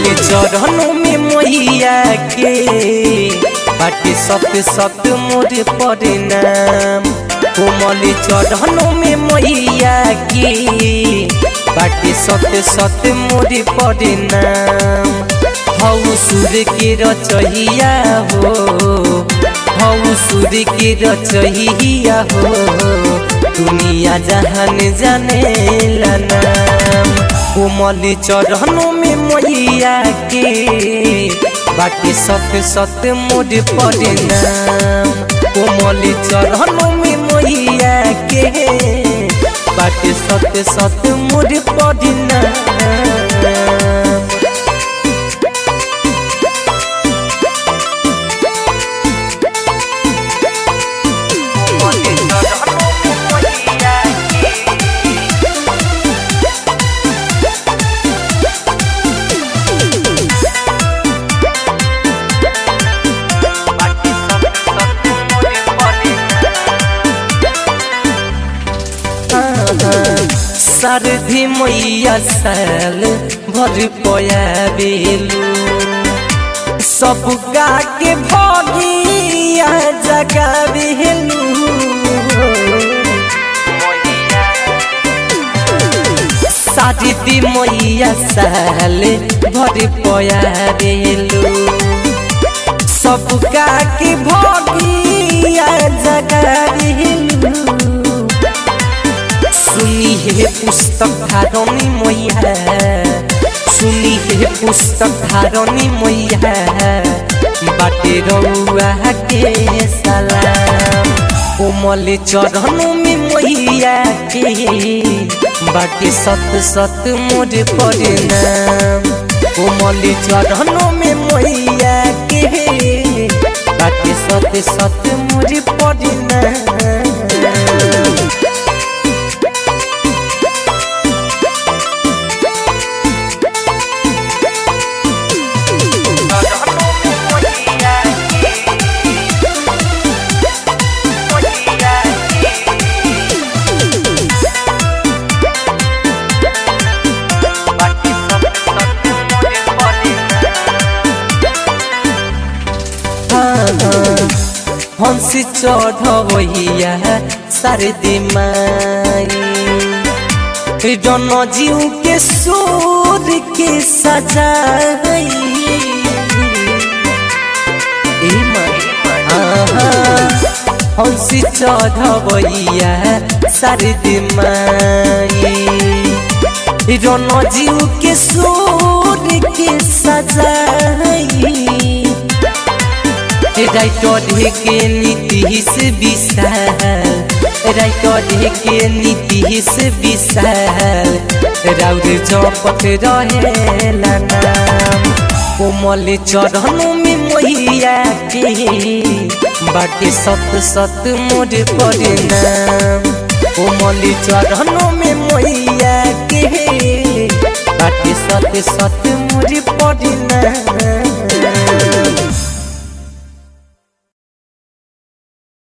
कोमल चरणों में मैया के बाटे सत सत मोर परिणाम कोमल चरणों में मैया के बाटे सत सत मोर परिणाम हऊ सूर्य के रचहिया हो हऊ सूर्य के रचहिया हो दुनिया जहान जाने नाम कोमल चरणों में मैया के बाटे सत सत मोर परिणाम कोमल चरणों में मैया के बाटे सत सत मोर परिणाम सरधी मैया साल भर पया बेलू सब गा के भगिया जगा बेलू सरधी मैया साल भर पया बेलू सब गा के भगिया जगा बेलू सुनी हे पुस्तक धारणी मैया सुनी हे पुस्तक धारणी मैया बाटे रउआ के सलाम कोमल चरणों में मैया के बाटे सत सत मोर परिणाम कोमल चरणों में मैया के बाटे सत सत मोर परिणाम हंसी चढ़वैया शारदी माई जन जीव के सूर के सजाई हंसी चढ़वैया शारदी माई जन जीव के सूर के सजाई राइटर ढेके नीतीश विशाल राइटर ढेके नीतीश विशाल राउर जपत रहेला नाम कोमल चरणों में मैया के बाटे सत सत मोर परिणाम कोमल चरणों में मैया के बाटे सत सत मोर परिणाम